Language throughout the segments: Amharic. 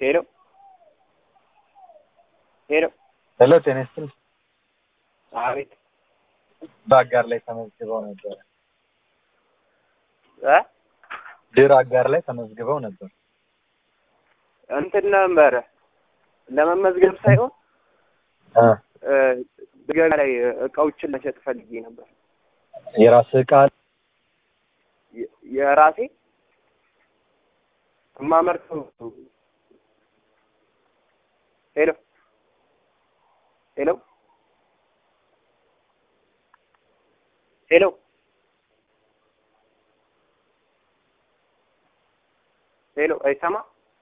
ሄሎ ሄሎ ሄሎ ጤና ይስጥልኝ። አቤት በአጋር ላይ ተመዝግበው ነበር። እ ድር አጋር ላይ ተመዝግበው ነበር። እንትን ነበረ ለመመዝገብ ሳይሆን እ እ ገበያ ላይ እቃዎችን ለሸጥ ፈልጌ ነበር። የራስህ ዕቃ የ- የራሴ የማመርተው ሄሎ ሄሎ ሄሎ ሄሎ አይሰማ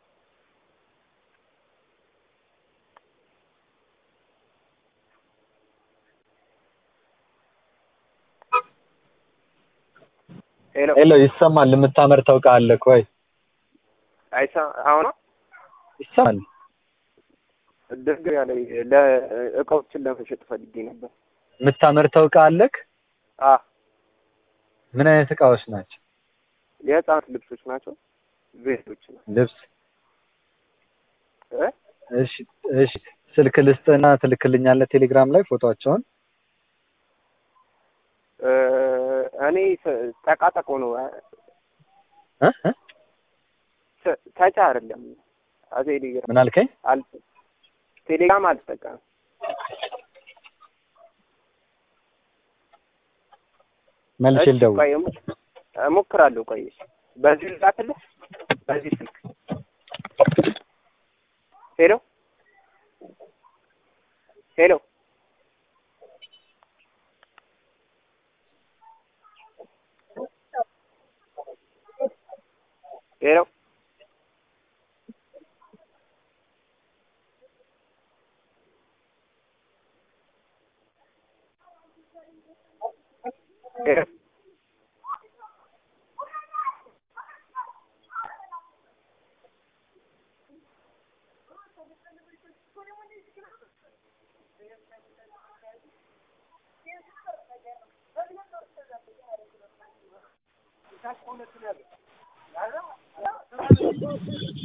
ሄሎ ሄሎ ይሰማል። የምታመርተው ዕቃ አለ ወይ? አይሰማ አሁን ይሰማል። ገበያ ላይ ለእቃዎችን ለመሸጥ ፈልጌ ነበር። የምታመርተው ዕቃ አለክ? አ ምን አይነት ዕቃዎች ናቸው? የህፃናት ልብሶች ናቸው። ቤቶች ነው ልብስ። እ እሺ እሺ። ስልክ ልስጥና ትልክልኛለህ ቴሌግራም ላይ ፎቶቸውን። እ እኔ ተ- ጠቃጠቆ ነው እ እ ተ- ተጫ አይደለም። አዜ ቴሌግራም ምን አልከኝ? አል ቴሌግራም አልጠቀምም። መልሼ እሺ፣ ልደውል። ቆይ እሞ- እሞክራለሁ። ቆይ እሺ። በዚህ ልላክልህ በዚህ ስልክ ሄሎ ሄሎ ሄሎ ሄሎ